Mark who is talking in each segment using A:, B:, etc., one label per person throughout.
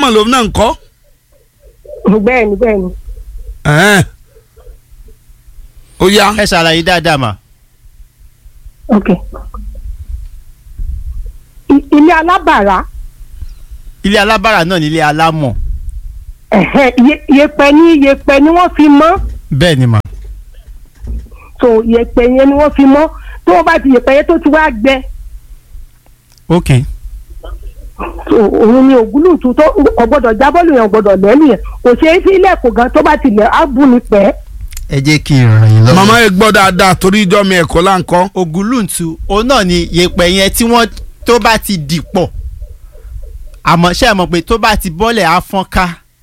A: náà lòun náà ń kọ́.
B: bẹ́ẹ̀ni bẹ́ẹ̀ni
A: Ẹ̀hẹ́n. ó yá
C: ẹ ṣàlàyé dáadáa mà.
B: ok I- ilé alábàárà
C: ilé alábàárà náà ní ilé alámọ̀.
B: ẹ̀hẹ́, iye- iyẹ̀pẹ̀ ní iyẹ̀pẹ̀ ni wọ́n fi mọ́
C: bẹ́ẹ̀ ni mà.
B: so iyẹ̀pẹ̀ yẹn ni wọ́n fi mọ́ tó wọ́n bá ti iyẹ̀pẹ̀ yẹn tó ti wá gbẹ
C: ok
B: so òun ni ògúlùtù tó ọgbọ́dọ̀ jábọ́ọ̀lù yẹn ọgbọ́dọ̀ lẹ́nu yẹn kò ṣeé sí ilẹ̀kùn gan tó bá ti lẹ̀ á bù ní pẹ́
C: ẹ jẹ́ kí n ràn yín lọ́wọ́.
A: màmá ẹ gbọ́ dáadáa torí ìjọ mi ẹ̀kọ́ là ń kọ́.
C: ògúlùntù òun náà ni yèèpẹ̀ yẹn tí wọ́n tó bá ti dìpọ̀ àmọ́ ṣé ẹ mọ̀ pé tó bá ti bọ́lẹ̀ á fọ́n ká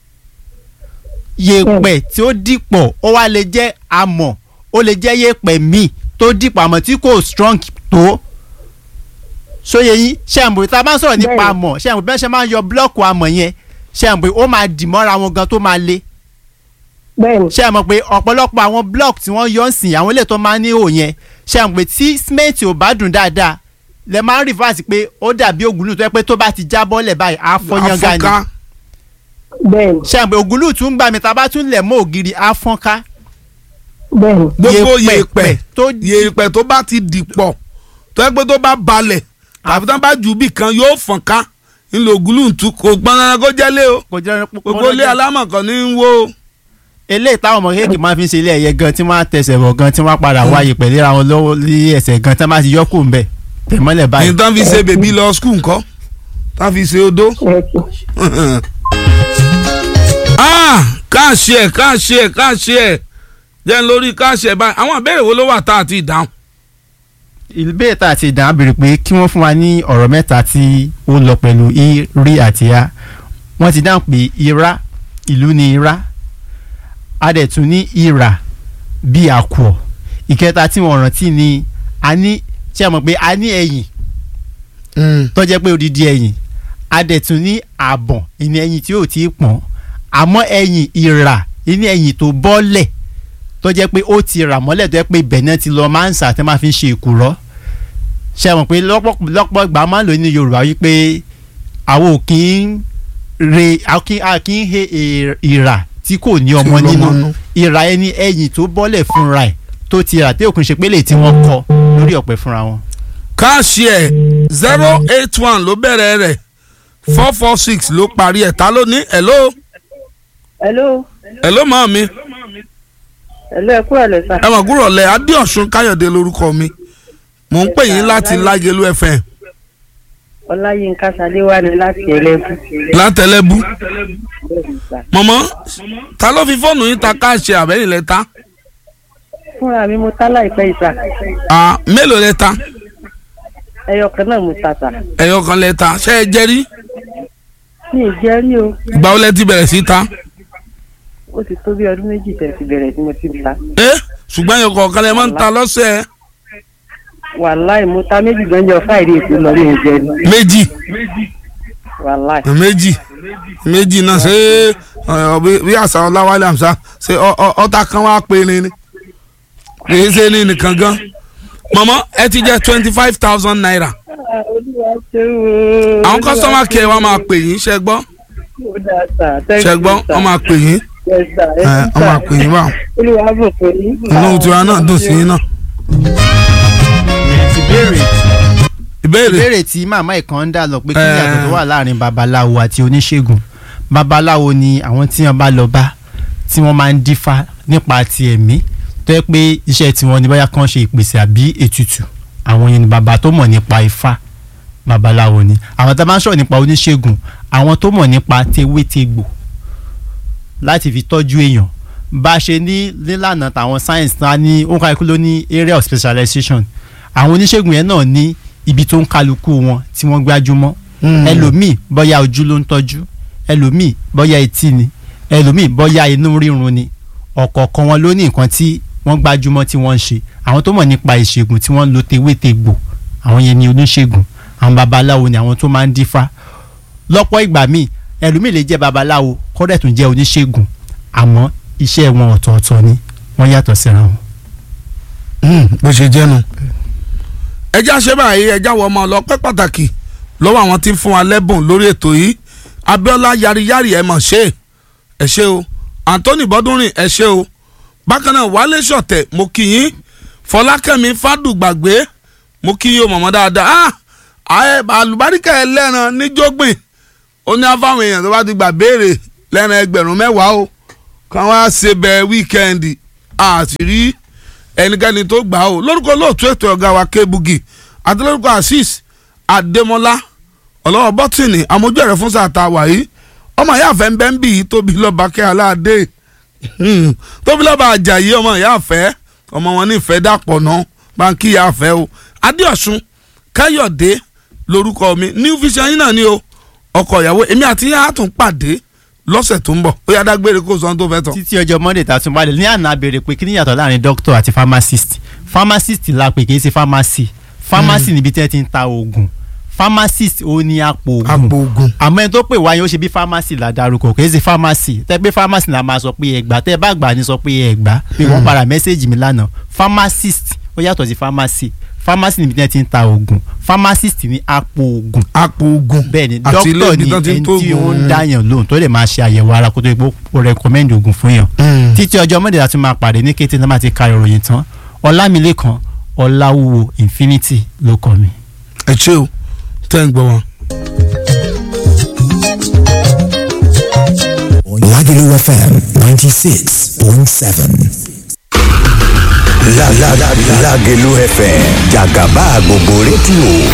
C: yèèpẹ̀ tí ó dìpọ̀ ó wá lè jẹ́ amọ̀ ó lè jẹ́ yèèpẹ̀ míì tó dìpọ̀ àmọ́ tí kò strong tó sóye yín ṣé ẹ mọ̀ pé tá a bá ń sọ̀rọ̀ nípa
B: Bẹ́ẹ̀ni.
C: amọ̀ ṣé ẹ mọ̀ bí wọ́n ṣe máa ń yọ búlọ́ọ̀kù amọ̀ yẹn ṣé ẹ mọ̀ pé ó máa dì mọ́ra wọn gan tó máa le
B: bẹ́ẹ̀ni
C: ṣé ẹ mọ̀ pé ọ̀pọ̀lọpọ̀ àwọn block tí wọ́n yọ ń sìn àwọn ilé tó máa ń ní ihò yẹn ṣé ẹ mọ̀ pé tí cement ò bá dùn dáadáa lẹ máa ń rìfáàsì pé ó dàbí ògùnlù tó yẹ pé tó bá ti já bọ́lẹ̀ báyìí á fọyán ga ni
A: Àfọ́nká.
B: bẹ́ẹ̀ni
C: ṣé ẹ mọ̀ pé ògùnlù tún gbà mí tá a bá tún lẹ̀ mọ́ ògiri á fọ́n ká
B: bẹ́ẹ̀ni
A: gbogbo
C: Yèèpẹ̀
A: yèèpẹ̀
C: tó
A: yèèpẹ̀ tó bá ti dìpọ̀ tó yẹ pé tó bá balẹ̀ tàbí tó bá jù bì kan yóò fọ̀n ká ńlò ògúlùntù kò gbọ́n dandan kó jẹ́ lé o
C: kò jẹ́
A: gbogbo ilé alámọ̀ kan ní í wo
C: eléyìí táwọn ọmọ kéèkì máa fi ń ṣe ilé ẹ̀yẹ gan tí wọ́n á tẹsẹ̀ bọ̀ gan tí wọ́n á padà wáyé pẹ̀lú ara wọn lọ́wọ́ ní ẹsẹ̀ gan tí wọ́n bá ti yọ́kù ń bẹ̀ tẹ̀mọ́lẹ̀ báyìí.
A: ní tán fi ṣe bèbí lọ skul ńkọ́ tán fi ṣe odó.
B: ẹ̀kí
A: ah káàṣì ẹ̀ káàṣì ẹ̀ káàṣì ẹ̀ jẹ́ n lórí káàṣì ẹ̀ báyìí àwọn ìbéèrè wo ló wà tá a ti dáhùn.
C: ìbéèrè tá a ti dàn á béèrè pé kí wọ́n fún wa ní ọ̀rọ̀ mẹ́ta tí ó lọ pẹ̀lú i rí àti a wọ́n ti dáhùn pé ira ìlú ni ira a dẹ̀ tún ní ìrà bí àkùọ̀ ìkẹta tí wọ́n rántí ni a ní ṣé ẹ mọ̀ pé a ní ẹ̀yìn tó jẹ́ pé odidi ẹ̀yìn a dẹ̀ tún ní àbọ̀n ìní ẹ̀yìn tí ò tí ì pọ́n àmọ́ ẹ̀yìn ìrà ìní ẹ̀yìn tó bọ́lẹ̀ tó jẹ́ pé ó ti rà mọ́lẹ̀ tó jẹ́ pé ibẹ̀ náà ti lọ máa ń sà tẹ́ máa fi ń ṣe ìkùrọ́ ṣe mọ̀ pé lọ́pọ̀ lọ́pọ̀ ìgbà máa ń lò ní Yorùbá wípé àwọn ò kí ń re a kì a kì í he ì- ìrà tí kò ní ọmọ
A: Tí ò lọ́mọ
C: nínú
A: nínú.
C: ìrà ẹni ẹ̀yìn tó bọ́lẹ̀ fúnra ẹ̀ tó ti rà tí òkun ṣe pé lè tí wọ́n kọ lórí ọ̀pẹ fúnra wọn.
A: káàṣì ẹ̀ zero eight one ló bẹ̀rẹ̀ rẹ̀ four four six ló parí ẹ̀ ta ló ní hello
D: hello
A: hello màá mi
D: hello ẹ kúrò lẹ sà.
A: ẹ mọ̀ gúrọ̀ lẹ̀ adéọ̀sùn káyọ̀dé lórúkọ mi mò ń pè yín láti lágẹ̀lú fm
D: ọláyínká ṣadéwá ni láti ẹlẹ́bù.
A: látẹlẹ́bú
D: Bẹ́ẹ̀ni sà.
A: mọ̀mọ́ ta ló fi fóònù yín ta káàṣì àbẹ́yìn lẹ́ta
D: fúnra mi mo tá láìpẹ́ ìsà
A: à mélòó lẹ́ta
D: ẹyọ kan náà mo ta sà.
A: ẹ̀yọ̀ kan lẹ́ta ṣé ẹ jẹ́rí
D: mi ì jẹ́ rí o
A: ìgbà wo lẹ ti bẹ̀rẹ̀ sí ta
D: ó ti tó bí ọdún méjì tẹ̀ ti bẹ̀rẹ̀ tí mo ti ta.
A: ẹ ṣùgbọ́n ẹ̀yọ̀ kọ̀ọ̀kan lẹ máa ń ta lọ́sẹ̀
D: wàláì mo ta méjì gánjọ fáìrí ètò lọ ní ìjẹ ni
A: méjì
D: wàláì.
A: méjì méjì náà ṣé ọ, bí bí àṣà ọláwálé àmṣá ṣe ọ- ọ- ọta kan wá pé ni ni kì í ṣe ní nìkan gan mọ̀mọ́ ẹ ti jẹ́ twenty five thousand naira
D: olúwa ṣe o.
A: àwọn kọ́sọ́mà kẹ́ ẹ wá máa pè yín ṣe gbọ́
D: ó dáa sà thank
A: ṣe
D: you,
A: gbọ́
D: sà.
A: wọ́n máa pè yín
D: Yes, sà.
A: ẹ
D: Yes,
A: wọ́n máa
D: sà.
A: pè yín báwọn
D: olúwa bò pé yín.
A: inú tiwa náà dùn sí yín náà.
C: ìbéèrè
A: ìbéèrè
C: ìbéèrè tí màmá ìkan ń dà lọ pé kí ni
A: Eh.
C: àtọ̀ tó wà láàrin babaláwo àti oníṣègùn babaláwo ni àwọn tí wọ́n bá lọ bá tí wọ́n máa ń dífá nípa ti ẹ̀mí tó yẹ pé iṣẹ́ tiwọn ni bóyá kàn ṣe ìpèsè àbí ètùtù àwọn yẹn ni bàbá tó mọ̀ nípa ifá babaláwo ni àwọn tá a bá ń sọ̀rọ̀ nípa oníṣègùn àwọn tó mọ̀ nípa tewétegbò láti fi tọ́jú èèyàn bá a ṣe ní nílànà tàwọn science náà ní ó kálukú ló ní area of specialization àwọn oníṣègùn yẹn náà ní ibi tó ń kálukú wọn tí wọ́n gbájúmọ́ ẹlòmíì bóyá ojú ló ń tọ́jú ẹlòmíì bóyá etí ni ẹlòmíì bóyá inú rírun ni ọ̀kọ̀ọ̀kan wọn ló ní nǹkan tí wọ́n gbájúmọ́ tí wọ́n ń ṣe àwọn tó mọ̀ nípa ìṣègùn tí wọ́n ń lo tewétegbò àwọn yẹn ni oníṣègùn àwọn babaláwo ni àwọn tó máa ń dífá lọ́pọ̀ ìgbà míì ẹlòmíì lè jẹ́ babaláwo kọ́dẹ̀ tún jẹ́ oníṣègùn àmọ́ iṣẹ́ wọn ọ̀tọ̀ọ̀tọ̀ ni wọ́n yàtọ̀ síra wọn.
A: bó ṣe jẹ́nu. ẹjẹ́ àṣẹ báyìí ẹjẹ́ àwọn ọmọ ọlọ́pẹ́ pàtàkì lọ́wọ́ àwọn tí ń fún wa lẹ́bùn lórí ètò yìí abiola yariyari ẹ mọ̀ ṣe ẹ ṣe o anthony bọ́dúnrìn ẹ ṣe o bákan náà wálé ṣọ̀tẹ̀ mo kí yín fọlákẹ́mi fádùgbàgbé mo kí yín o mọ̀mọ́ dáadáa ah àlùbáríkà ẹlẹ́ran níjógbìn ó ní afáwọn èèyàn tó bá ti gbà béèrè lẹ́ran ẹgbẹ̀rún mẹ́wàá o kàn wá ṣe bẹ wíkẹ́ndì àti rí ẹnikẹ́ni tó gbà ó lórúkọ lóòtú ètò ọ̀gá wa kébugi àti lórúkọ azeez adémọlá ọlọ́wọ́ bọ́tìnì amójú ẹ̀rẹ́ fún sàtà wàyí ọmọ ìyá àfẹ́ ń bẹ́ ń bì í tóbi lọ́ba kẹ́ aláàdé tóbi lọ́ba àjàyí ọmọ ìyá àfẹ́ ọmọ wọn nífẹ̀ẹ́ dàpọ̀ náà báńkì ìyá àfẹ́ o adéọ̀sùn káyọ̀dé lórúkọ mi new vision yín náà ni o ọkọ ìyàwó èmi àti yín á tún pàdé lọ́sẹ̀ tó ń bọ̀ ó yá dágbére kó sọ ohun tó fẹ́ tán.
C: títí ọjọ́ monday tá a tún balẹ̀ ní àná béèrè pé kí ni yàtọ̀ láàrin doctor àti pharmacist pharmacist la pè kì í ṣe pharmacy pharmacy níbi tí wọ́n ti ń ta oògùn pharmacist ó ní àpò
A: àpò
C: oògùn
A: oògùn
C: àmọ́ ẹni tó pè wáyé ó ṣe bí pharmacy la darúkọ kì í ṣe pharmacy tẹ́ pé pharmacy la máa sọ pé ẹgbà tẹ́ bá gbà ní sọ pé ẹgbà pé wọ́n para mẹ́sẹ̀gì mi lánàá pharmacist ó yàtọ̀ sí pharmacy pharmacy níbi tí wọ́n ti ń ta oògùn pharmacist ní àpò oògùn
A: àpò oògùn
C: bẹ́ẹ̀ ni
A: àti ilé
C: dókítà
A: ibi
C: ni
A: tán ti ń
C: ẹni
A: tó
C: tí ó ń
A: oògùn.
C: dáyàn lóhùn tó lè máa ṣe àyẹ̀wò ara kó tó yẹ kó o recommend oògùn fún yàn
A: Mm.
C: títí ọjọ́ mọ́dé láti máa pàdé ní kété náà máa ti ka ìròyìn tán ọlámilékan ọláwúwo infinity ló kọ mi.
A: ẹ ṣé o tẹ́ ń gbọ́ wọn.
E: Lagelu FM 96.7.
F: La la la Lagelu FM Jagaba gbogbo rédíò